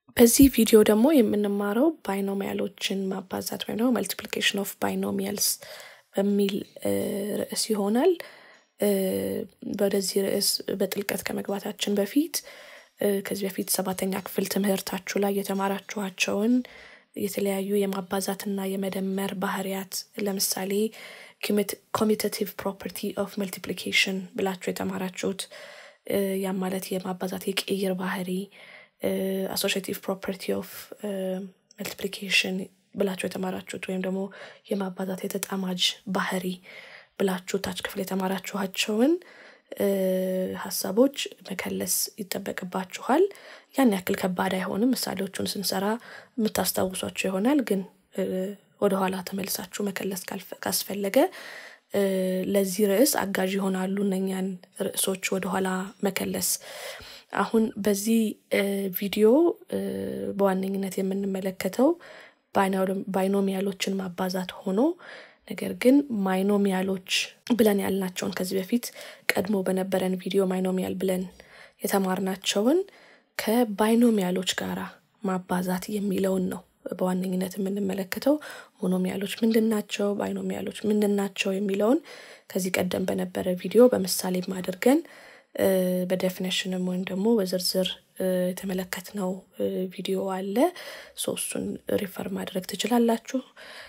በዚህ ቪዲዮ ደግሞ የምንማረው ባይኖሚያሎችን ማባዛት ወይም ደግሞ መልቲፕሊኬሽን ኦፍ ባይኖሚያልስ በሚል ርዕስ ይሆናል። ወደዚህ ርዕስ በጥልቀት ከመግባታችን በፊት ከዚህ በፊት ሰባተኛ ክፍል ትምህርታችሁ ላይ የተማራችኋቸውን የተለያዩ የማባዛትና የመደመር ባህሪያት ለምሳሌ ኮሚቴቲቭ ፕሮፐርቲ ኦፍ መልቲፕሊኬሽን ብላችሁ የተማራችሁት ያም ማለት የማባዛት የቅይር ባህሪ አሶሽቲቭ ፕሮፐርቲ ኦፍ መልቲፕሊኬሽን ብላችሁ የተማራችሁት ወይም ደግሞ የማባዛት የተጣማጅ ባህሪ ብላችሁ ታች ክፍል የተማራችኋቸውን ሀሳቦች መከለስ ይጠበቅባችኋል። ያን ያክል ከባድ አይሆንም። ምሳሌዎቹን ስንሰራ የምታስታውሷቸው ይሆናል። ግን ወደኋላ ተመልሳችሁ መከለስ ካስፈለገ ለዚህ ርዕስ አጋዥ ይሆናሉ እነኛን ርዕሶች ወደኋላ መከለስ። አሁን በዚህ ቪዲዮ በዋነኝነት የምንመለከተው ባይኖሚያሎችን ማባዛት ሆኖ ነገር ግን ማይኖሚያሎች ብለን ያልናቸውን ከዚህ በፊት ቀድሞ በነበረን ቪዲዮ ማይኖሚያል ብለን የተማርናቸውን ከባይኖሚያሎች ጋር ማባዛት የሚለውን ነው በዋነኝነት የምንመለከተው። ሞኖሚያሎች ምንድን ናቸው? ባይኖሚያሎች ምንድን ናቸው? የሚለውን ከዚህ ቀደም በነበረ ቪዲዮ በምሳሌም አድርገን በዴፊኔሽንም ወይም ደግሞ በዝርዝር የተመለከትነው ቪዲዮ አለ። ሶስቱን ሪፈር ማድረግ ትችላላችሁ።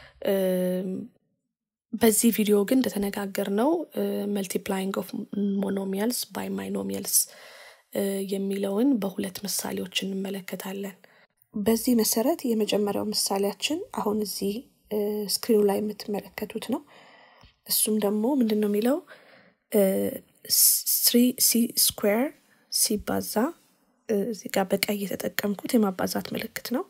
በዚህ ቪዲዮ ግን እንደተነጋገር ነው መልቲፕላይንግ ኦፍ ሞኖሚያልስ ባይ ማይኖሚያልስ የሚለውን በሁለት ምሳሌዎች እንመለከታለን። በዚህ መሰረት የመጀመሪያው ምሳሌያችን አሁን እዚህ ስክሪኑ ላይ የምትመለከቱት ነው። እሱም ደግሞ ምንድን ነው የሚለው ስሪ ሲ ስኩዌር ሲባዛ እዚህ ጋር በቀይ የተጠቀምኩት የማባዛት ምልክት ነው።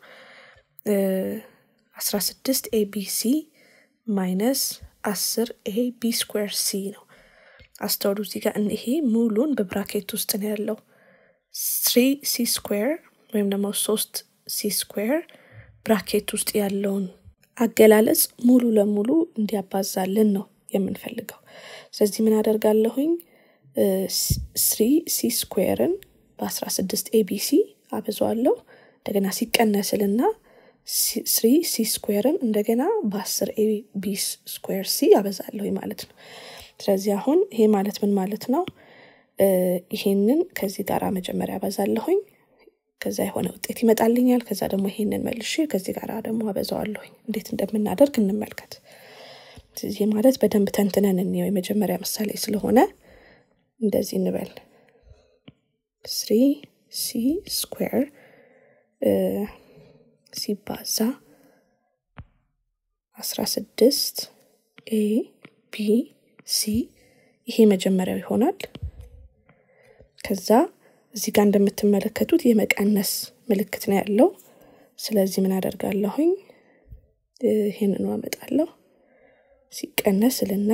አስራ ስድስት ኤቢሲ ማይነስ አስር ኤ ቢ ስኩዌር ሲ ነው። አስተውሉ እዚህ ጋር ይሄ ሙሉን በብራኬት ውስጥ ነው ያለው። ስሪ ሲ ስኩዌር ወይም ደግሞ ሶስት ሲ ስኩዌር ብራኬት ውስጥ ያለውን አገላለጽ ሙሉ ለሙሉ እንዲያባዛልን ነው የምንፈልገው። ስለዚህ ምን አደርጋለሁኝ? ስሪ ሲ ስኩዌርን በአስራ ስድስት ኤቢሲ አበዛዋለሁ። እንደገና ሲቀነስልና ስሪ ሲ ስኩዌርን እንደገና በአስር ኤ ቢ ስኩዌር ሲ አበዛለሁ ማለት ነው። ስለዚህ አሁን ይሄ ማለት ምን ማለት ነው? ይሄንን ከዚህ ጋር መጀመሪያ አበዛለሁኝ። ከዛ የሆነ ውጤት ይመጣልኛል። ከዛ ደግሞ ይሄንን መልሼ ከዚህ ጋር ደግሞ አበዛዋለሁኝ። እንዴት እንደምናደርግ እንመልከት። ይህ ማለት በደንብ ተንትነን እንየው። የመጀመሪያ ምሳሌ ስለሆነ እንደዚህ እንበል ስሪ ሲ ስኩዌር ሲባዛ አስራ ስድስት ኤ ቢ ሲ ይሄ መጀመሪያው ይሆናል። ከዛ እዚህ ጋር እንደምትመለከቱት የመቀነስ ምልክት ነው ያለው። ስለዚህ ምን አደርጋለሁኝ? ይህንኑ አመጣለሁ። ሲቀነስ ልና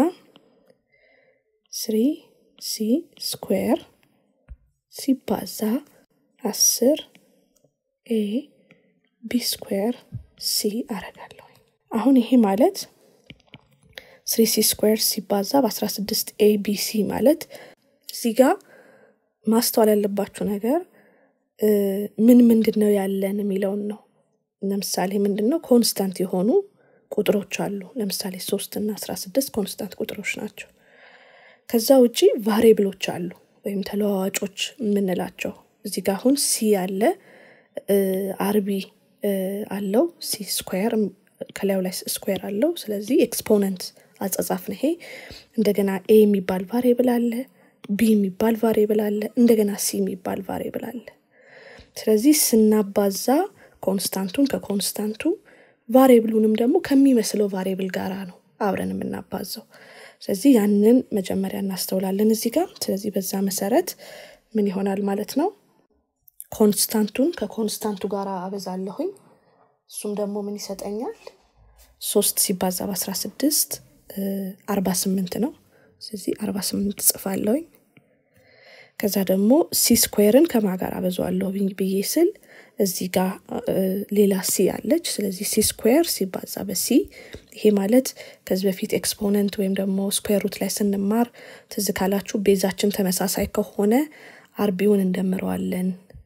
ስሪ ሲ ስኩዌር ሲባዛ አስር ኤ ቢ ስኩዌር ሲ አረጋለሁ። አሁን ይሄ ማለት ስሪ ሲ ስኩዌር ሲባዛ በአስራ ስድስት ኤ ቢ ሲ ማለት እዚህ ጋር ማስተዋል ያለባችሁ ነገር ምን ምንድን ነው ያለን የሚለውን ነው። ለምሳሌ ምንድን ነው ኮንስታንት የሆኑ ቁጥሮች አሉ። ለምሳሌ ሶስት እና አስራ ስድስት ኮንስታንት ቁጥሮች ናቸው። ከዛ ውጪ ቫሬብሎች አሉ ወይም ተለዋዋጮች የምንላቸው እዚህ ጋር አሁን ሲ አለ፣ አርቢ አለው፣ ሲ ስኩዌር ከላዩ ላይ ስኩዌር አለው። ስለዚህ ኤክስፖነንት አጻጻፍ ነው ይሄ። እንደገና ኤ የሚባል ቫሬብል አለ፣ ቢ የሚባል ቫሬብል አለ፣ እንደገና ሲ የሚባል ቫሬብል አለ። ስለዚህ ስናባዛ ኮንስታንቱን ከኮንስታንቱ ቫሬብሉንም ደግሞ ከሚመስለው ቫሬብል ጋራ ነው አብረን የምናባዛው። ስለዚህ ያንን መጀመሪያ እናስተውላለን እዚህ ጋር። ስለዚህ በዛ መሰረት ምን ይሆናል ማለት ነው? ኮንስታንቱን ከኮንስታንቱ ጋር አበዛለሁኝ። እሱም ደግሞ ምን ይሰጠኛል? ሶስት ሲባዛ በአስራ ስድስት አርባ ስምንት ነው። ስለዚህ አርባ ስምንት ጽፋለሁኝ። ከዛ ደግሞ ሲ ስኩዌርን ከማ ጋር አበዛዋለሁ ብዬ ስል እዚህ ጋር ሌላ ሲ አለች። ስለዚህ ሲ ስኩዌር ሲባዛ በሲ ይሄ ማለት ከዚህ በፊት ኤክስፖነንት ወይም ደግሞ ስኩዌር ሩት ላይ ስንማር ትዝ ካላችሁ ቤዛችን ተመሳሳይ ከሆነ አርቢውን እንደምረዋለን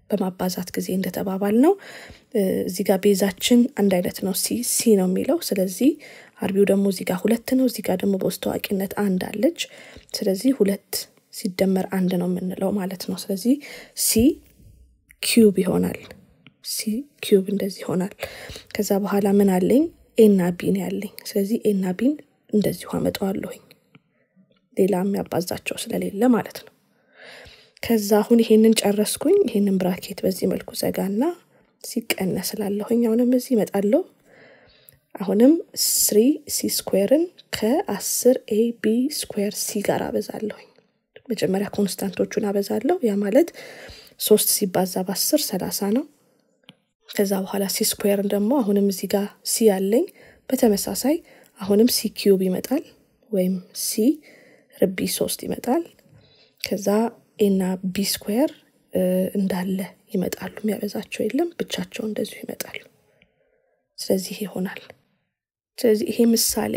በማባዛት ጊዜ እንደተባባል ነው እዚህ ጋር ቤዛችን አንድ አይነት ነው ሲ ሲ ነው የሚለው ስለዚህ አርቢው ደግሞ እዚህ ጋር ሁለት ነው እዚህ ጋር ደግሞ በውስጥ ታዋቂነት አንድ አለች ስለዚህ ሁለት ሲደመር አንድ ነው የምንለው ማለት ነው ስለዚህ ሲ ኪዩብ ይሆናል ሲ ኪዩብ እንደዚህ ይሆናል ከዛ በኋላ ምን አለኝ ኤና ቢን ያለኝ ስለዚህ ኤና ቢን እንደዚሁ አመጣዋለሁኝ ሌላ የሚያባዛቸው ስለሌለ ማለት ነው ከዛ አሁን ይሄንን ጨረስኩኝ ይሄንን ብራኬት በዚህ መልኩ ዘጋና ሲቀነስ ስላለሁኝ አሁንም እዚህ ይመጣለሁ አሁንም ስሪ ሲ ስኩዌርን ከአስር ኤ ቢ ስኩዌር ሲ ጋር አበዛለሁኝ መጀመሪያ ኮንስታንቶቹን አበዛለሁ ያ ማለት ሶስት ሲባዛ በአስር ሰላሳ ነው ከዛ በኋላ ሲ ስኩዌርን ደግሞ አሁንም እዚህ ጋር ሲ ያለኝ በተመሳሳይ አሁንም ሲ ኪዩብ ይመጣል ወይም ሲ ርቢ ሶስት ይመጣል ከዛ ኤና ቢ ስኩዌር እንዳለ ይመጣሉ የሚያበዛቸው የለም ብቻቸው እንደዚሁ ይመጣሉ ስለዚህ ይሆናል ስለዚህ ይሄ ምሳሌ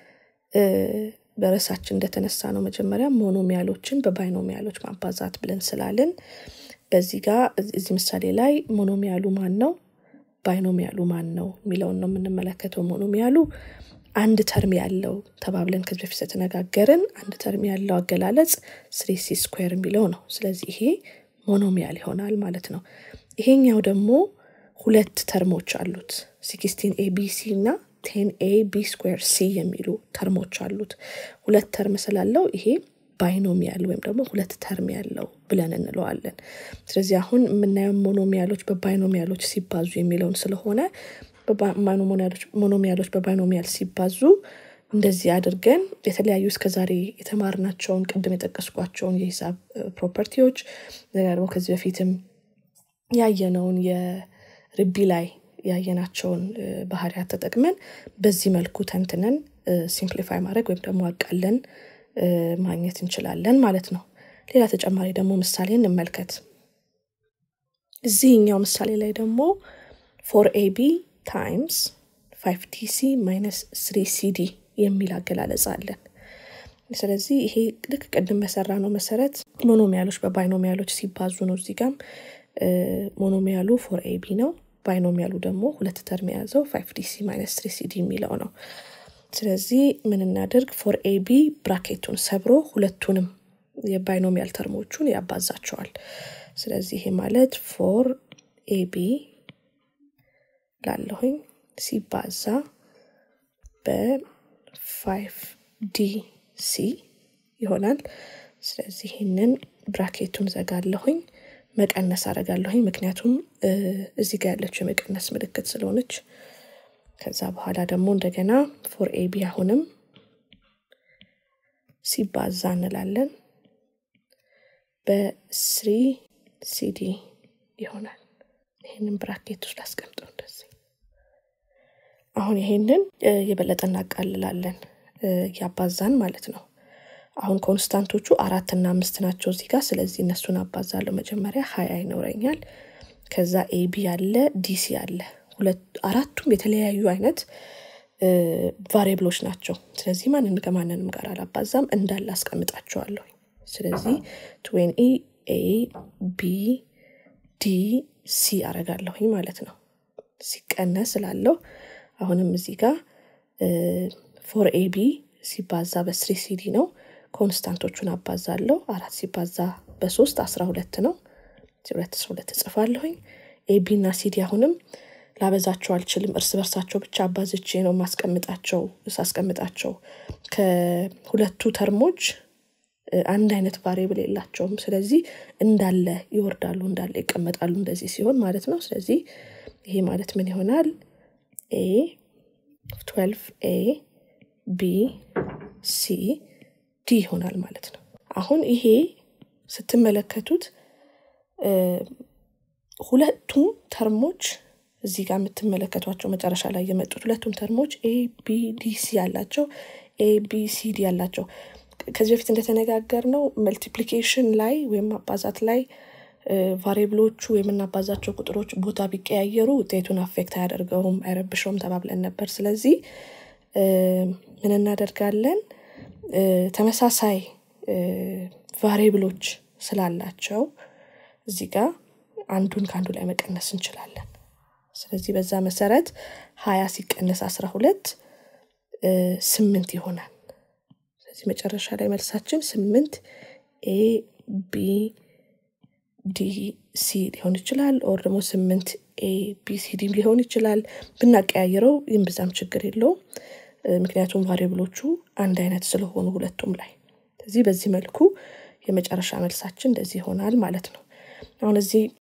በረሳችን እንደተነሳ ነው መጀመሪያ ሞኖሚያሎችን በባይኖሚያሎች ማባዛት ብለን ስላልን በዚህ ጋር እዚህ ምሳሌ ላይ ሞኖሚያሉ ማን ነው ባይኖሚያሉ ማን ነው የሚለውን ነው የምንመለከተው ሞኖሚያሉ አንድ ተርም ያለው ተባብለን ከዚህ በፊት የተነጋገርን አንድ ተርም ያለው አገላለጽ ስሪ ሲ ስኩዌር የሚለው ነው ስለዚህ ይሄ ሞኖሚያል ይሆናል ማለት ነው ይሄኛው ደግሞ ሁለት ተርሞች አሉት ሲክስቲን ኤቢሲ እና ቴን ኤ ቢ ስኩዌር ሲ የሚሉ ተርሞች አሉት ሁለት ተርም ስላለው ይሄ ባይኖሚያል ወይም ደግሞ ሁለት ተርም ያለው ብለን እንለዋለን ስለዚህ አሁን የምናየው ሞኖሚያሎች በባይኖሚያሎች ሲባዙ የሚለውን ስለሆነ ሞኖሚያሎች በባይኖሚያል ሲባዙ እንደዚህ አድርገን የተለያዩ እስከዛሬ የተማርናቸውን ቅድም የጠቀስኳቸውን የሂሳብ ፕሮፐርቲዎች ደግሞ ከዚህ በፊትም ያየነውን የርቢ ላይ ያየናቸውን ባህሪያት ተጠቅመን በዚህ መልኩ ተንትነን ሲምፕሊፋይ ማድረግ ወይም ደግሞ አቃለን ማግኘት እንችላለን ማለት ነው ሌላ ተጨማሪ ደግሞ ምሳሌ እንመልከት እዚህኛው ምሳሌ ላይ ደግሞ ፎር ኤቢ ታይምስ ፋይቭ ዲሲ ማይነስ ስሪ ሲዲ የሚል አገላለጽ አለን ስለዚህ ይሄ ልክ ቅድም በሰራ ነው መሰረት ሞኖሚያሎች በባይኖሚያሎች ሲባዙ ነው እዚህ ጋም ሞኖሚያሉ ፎር ኤቢ ነው ባይኖሚያሉ ደግሞ ሁለት ተርም የያዘው ፋይቭ ዲሲ ማይነስ ትሪ ሲዲ የሚለው ነው ስለዚህ ምን እናደርግ ፎር ኤቢ ብራኬቱን ሰብሮ ሁለቱንም የባይኖሚያል ተርሞቹን ያባዛቸዋል ስለዚህ ይሄ ማለት ፎር ኤቢ ላለሁኝ ሲባዛ በፋይቭ ዲ ሲ ይሆናል ስለዚህ ይህንን ብራኬቱን ዘጋለሁኝ መቀነስ አረጋለሁኝ ምክንያቱም እዚህ ጋር ያለችው የመቀነስ ምልክት ስለሆነች ከዛ በኋላ ደግሞ እንደገና ፎር ኤቢ አሁንም ሲባዛ እንላለን በስሪ ሲዲ ይሆናል ይህንን ብራኬት ውስጥ ላስቀምጠው እንደዚህ አሁን ይሄንን የበለጠ እናቃልላለን ያባዛን ማለት ነው አሁን ኮንስታንቶቹ አራት እና አምስት ናቸው እዚህ ጋር ስለዚህ እነሱን አባዛለሁ መጀመሪያ ሀያ ይኖረኛል ከዛ ኤቢ አለ ዲሲ አለ አራቱም የተለያዩ አይነት ቫሪብሎች ናቸው ስለዚህ ማንን ከማንንም ጋር አላባዛም እንዳለ አስቀምጣቸዋለሁ ስለዚህ ትዌን ኢ ኤ ቢ ዲ ሲ አረጋለሁኝ ማለት ነው ሲቀነስ ስላለው አሁንም እዚህ ጋር ፎር ኤቢ ሲባዛ በስሪ ሲዲ ነው ኮንስታንቶቹን አባዛለሁ አራት ሲባዛ በሶስት አስራ ሁለት ነው ሁለት አስራ ሁለት እጽፋለሁኝ ኤቢ እና ሲዲ አሁንም ላበዛቸው አልችልም እርስ በርሳቸው ብቻ አባዝቼ ነው ማስቀምጣቸው ሳስቀምጣቸው ከሁለቱ ተርሞች አንድ አይነት ቫሪብል የላቸውም ስለዚህ እንዳለ ይወርዳሉ እንዳለ ይቀመጣሉ እንደዚህ ሲሆን ማለት ነው ስለዚህ ይሄ ማለት ምን ይሆናል ኤ 12 ኤ ቢ ሲ ዲ ይሆናል ማለት ነው አሁን ይሄ ስትመለከቱት ሁለቱም ተርሞች እዚህ ጋር የምትመለከቷቸው መጨረሻ ላይ የመጡት ሁለቱም ተርሞች ኤ ቢ ዲ ሲ ያላቸው ኤ ቢ ሲ ዲ ያላቸው ከዚህ በፊት እንደተነጋገር ነው መልቲፕሊኬሽን ላይ ወይም ማባዛት ላይ ቫሪብሎቹ የምናባዛቸው ቁጥሮች ቦታ ቢቀያየሩ ውጤቱን አፌክት አያደርገውም አይረብሸውም ተባብለን ነበር ስለዚህ ምን እናደርጋለን ተመሳሳይ ቫሪብሎች ስላላቸው እዚህ ጋር አንዱን ከአንዱ ላይ መቀነስ እንችላለን። ስለዚህ በዛ መሰረት ሀያ ሲቀነስ አስራ ሁለት ስምንት ይሆናል። ስለዚህ መጨረሻ ላይ መልሳችን ስምንት ኤ ቢ ዲ ሲ ሊሆን ይችላል። ኦር ደግሞ ስምንት ኤ ቢ ሲ ዲም ሊሆን ይችላል። ብናቀያይረው ይህም ብዛም ችግር የለውም። ምክንያቱም ቫሪብሎቹ አንድ አይነት ስለሆኑ ሁለቱም ላይ ስለዚህ በዚህ መልኩ የመጨረሻ መልሳችን እንደዚህ ይሆናል ማለት ነው። አሁን እዚህ